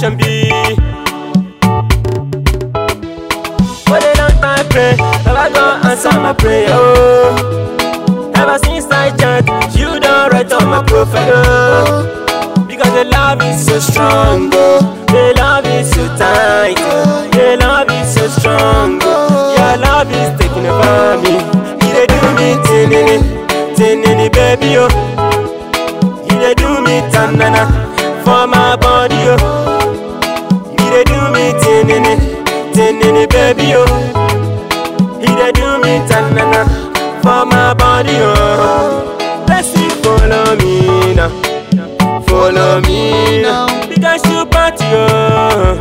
destination be. For a long time pray, Baba God answer my prayer. Oh. Ever since I chant, you don't write on my profile. Oh. Because the love is so strong, oh. the love is so tight, oh. the love is so strong. Oh. Your love is taking over me. You dey do me tinini, tinini, baby, oh. You dey do me tanana for my body, oh. You dey do me tinini, tinini, baby, oh. He dey do me tanana for my body, oh. Let's see, follow me now, follow me now, because you party, oh,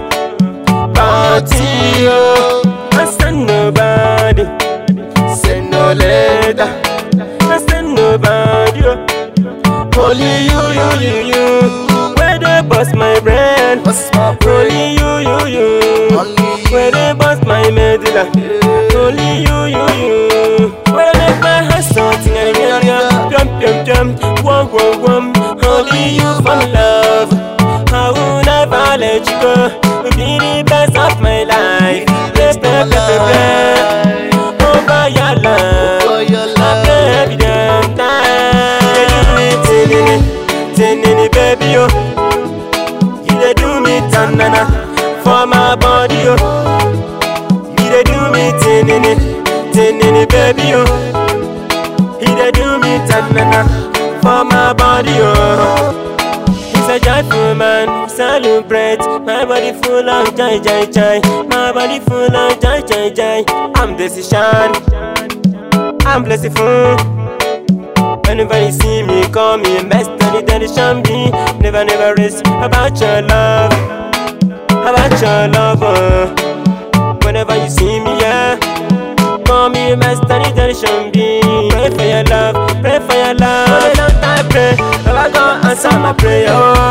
party, oh. I send nobody, send no letter, I send nobody, oh. Only you, you, you, you. Where they bust my brain? Only you, you, you. Where they bust my medulla? Only you, you, you. Where they make my heart something and yeah, yeah. Jump, jump, jump. Whoa, whoa, whoa. Only you for my love. I will never let you go. You be the best of my life. Play, play, play, play, play. Over your love. I play every damn time. You dey do me tinini, tinini, baby, oh. You dey do me tanana for my body, oh. You dey do me tinini, tinini, baby, oh. You dey do me tanana for my body, oh. He's a joyful man, celebrate. My body full of joy, joy, joy. My body full of joy, joy, joy. I'm decision, I'm blessed. Whenever you see me, call me best and it tradition be. Never, never rest about your love, about your love. uh. Whenever you see me, yeah, call me best and it tradition be. Pray for your love, pray for your love. For a long time, pray, Baba God answer my prayer.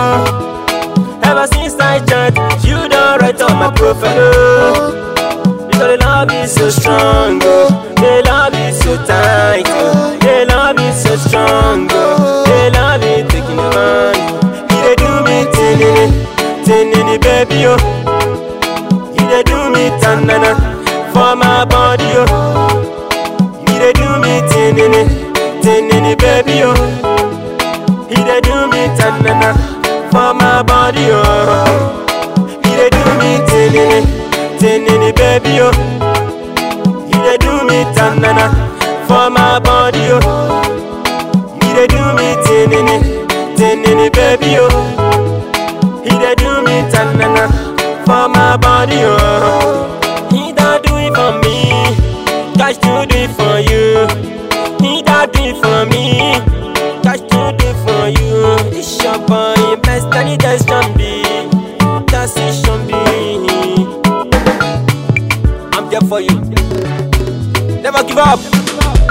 Oh. Ever since I chant, you don't write on my profile. Oh. Because the love is so strong, oh. The love is so tight, oh. The love is so strong, oh. The love is taking over me. You dey do me tinini, tinini, baby, oh. You dey do me tanana for my body, oh. You dey do me tinini, tinini, baby, oh. You dey do me tanana for my body, oh. You dey do me tinini, tinini, baby, oh. You dey do me tanana for my body, oh. You dey do me tinini, tinini, baby, oh. You dey do me tanana for my body, oh. He don't do it for me, God to do it for you. He don't do it for me, God to do it for you. This your boy, best and it just can be, that's it should be. I'm there for you. Never give up.